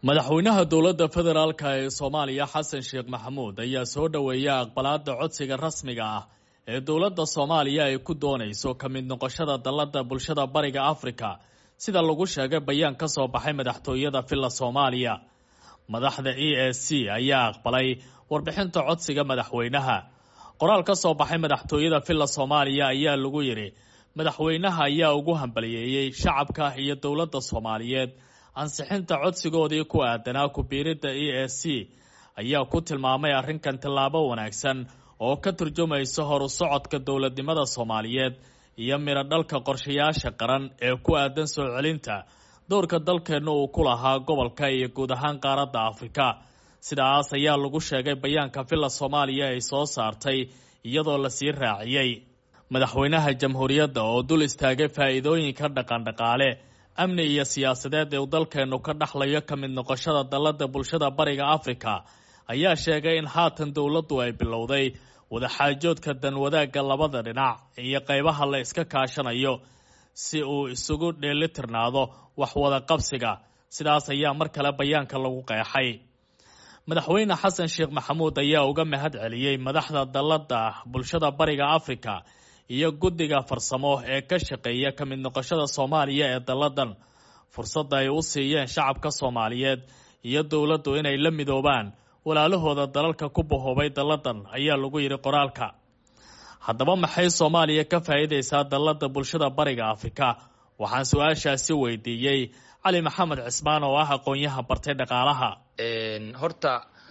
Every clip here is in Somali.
madaxweynaha dowladda federaalka ee soomaaliya xasan sheekh maxamuud ayaa soo dhoweeya aqbalaada codsiga rasmiga ah ee dowladda soomaaliya ay ku doonayso ka mid noqoshada dallada bulshada bariga afrika sida lagu sheegay bayaan ka soo baxay madaxtooyada villa soomaaliya madaxda e a c ayaa aqbalay warbixinta codsiga madaxweynaha qoraal ka soo baxay madaxtooyada villa soomaaliya ayaa lagu yidhi madaxweynaha ayaa ugu hambaliyeeyey shacabka iyo dowladda soomaaliyeed ansixinta codsigoodii ku aadanaa ku-biiridda e a c ayaa ku tilmaamay arrinkan tallaabo wanaagsan oo ka turjumaysa horu socodka dowladnimada soomaaliyeed iyo midho dhalka qorshayaasha qaran ee ku aadan soo celinta dowrka dalkeenna uu ku lahaa gobolka iyo guud ahaan qaaradda afrika sidaas ayaa lagu sheegay bayaanka villa soomaaliya ay soo saartay iyadoo lasii raaciyey madaxweynaha jamhuuriyadda oo dul istaagay faa'iidooyinka dhaqandhaqaale amni iyo siyaasadeed ee uu dalkeennu ka dhaxlayo ka mid noqoshada dallada bulshada bariga afrika ayaa sheegay in haatan dowladdu ay bilowday wadaxaajoodka danwadaagga labada dhinac iyo qaybaha la iska kaashanayo si uu isugu dheelitirnaado wax wada qabsiga sidaas ayaa mar kale bayaanka lagu qeexay madaxweyne xasan sheekh maxamuud ayaa uga mahad celiyey madaxda dallada bulshada bariga afrika iyo guddiga farsamo ee ka shaqeeya ka mid noqoshada soomaaliya ee dalladan fursadda ay u siiyeen shacabka soomaaliyeed iyo dowladdu inay la midoobaan walaalahooda dalalka ku bahoobay dalladan ayaa lagu yidhi qoraalka haddaba maxay soomaaliya ka faa'iidaysaa dallada bulshada bariga afrika waxaan su-aashaasi weydiiyey cali maxamed cismaan oo ah aqoon-yaha bartay dhaqaalaha horta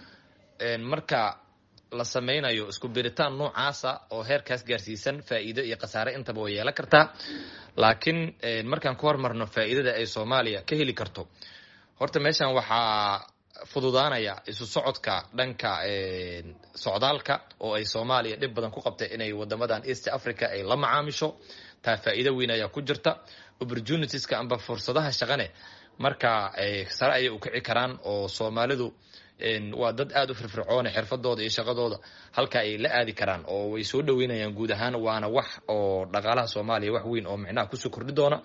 marka la sameynayo isku biritaan noocaasa oo heerkaas gaarsiisan faa'iido iyo khasaare intaba way yeelan kartaa laakiin markaan ku hormarno faa'iidada ay soomaaliya ka heli karto horta meeshan waxaa fududaanaya isu socodka dhanka socdaalka oo ay soomaaliya dhib badan ku qabtay inay wadamadan east africa ay la macaamisho taa faa'iido weyn ayaa ku jirta opportunitieska amba fursadaha shaqane marka sare ayay u kici karaan oo soomaalidu waa dad aada u firfircoone xirfadooda iyo shaqadooda halka ay la aadi karaan oo way soo dhaweynayaan guud ahaan waana wax oo dhaqaalaha soomaaliya wax weyn oo micnaha kusoo kordhi doona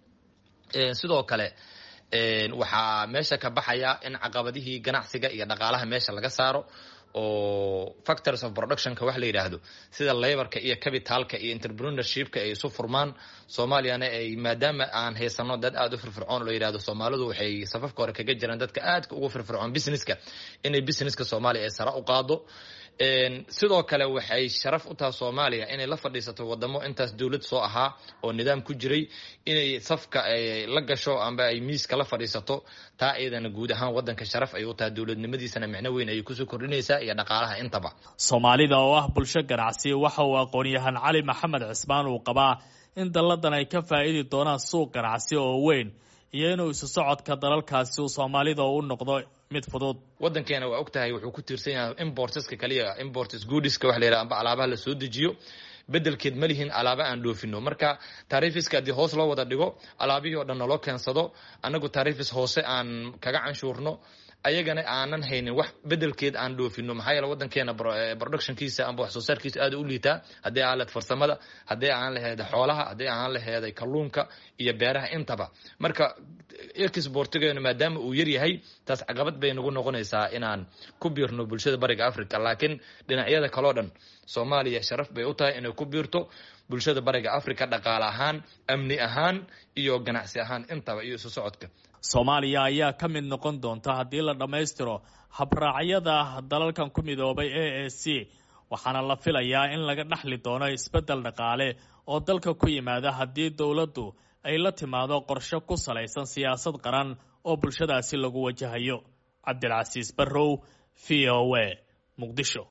sidoo kale waxaa meesha ka baxaya in caqabadihii ganacsiga iyo dhaqaalaha meesha laga saaro oo factors of productionka wax la yidhaahdo sida laborka iyo capitalka iyo entrepreneurshipka ay isu furmaan soomaaliyana ay maadaama aan haysano dad aada u firfircoon la yidhahdo soomaalidu waxay safafka hore kaga jiraan dadka aadka ugu firfircoon businesska inay businesska soomaaliya ay sare u qaado sidoo kale waxay sharaf u tahay soomaaliya inay la fadhiisato wadamo intaas dowlad soo ahaa oo nidaam ku jiray inay safka la gasho amba ay miiska la fadhiisato taa iyadana guud ahaan wadanka sharaf ay u tahay dowladnimadiisana micno weyn ayay kusoo kordhinaysaa iyo dhaqaalaha intaba soomaalida oo ah bulsho ganacsi waxa uu aqoon-yahan cali maxamed cismaan uu qabaa in dalladan ay ka faa'idi doonaan suuq ganacsi oo weyn iyo inuu isu socodka dalalkaasi uu soomaalida u noqdo mid fudud wadankeena waa og tahay wuxuu ku tiirsan yahay importeska kaliya importes goodiska wax la yidhaha amba alaabaha la soo dejiyo bedelkeed ma lihin alaaba aan dhoofino marka taarifiska haddii hoos loo wada dhigo alaabihii oo dhan naloo keensado annagu taarifis hoose aan kaga canshuurno ayagana aanan haynin wax bedelkeed aan dhoofino maxaa yeele wadankeena productionkiisa amba wax soo saarkiisa aada u liitaa haddii aan lahed farsamada haddii aan laheeday xoolaha haddii aan laheeday kalluunka iyo beeraha intaba marka exportigeenu maadaama uu yaryahay taas caqabad bay nagu noqonaysaa inaan ku biirno bulshada bariga africa laakiin dhinacyada kaleo dhan soomaaliya sharaf bay u tahay inay ku biirto bulshada bariga africa dhaqaale ahaan amni ahaan iyo ganacsi ahaan intaba iyo isu socodka soomaaliya ayaa ka mid noqon doonta haddii la dhammaystiro habraacyada dalalkan ku midoobay a a c waxaana la filayaa in laga dhexli doono isbeddel dhaqaale oo dalka ku yimaada haddii dowladdu ay la timaado qorshe ku salaysan siyaasad qaran oo bulshadaasi lagu wajahayo cabdilcasiis barrow v o a muqdisho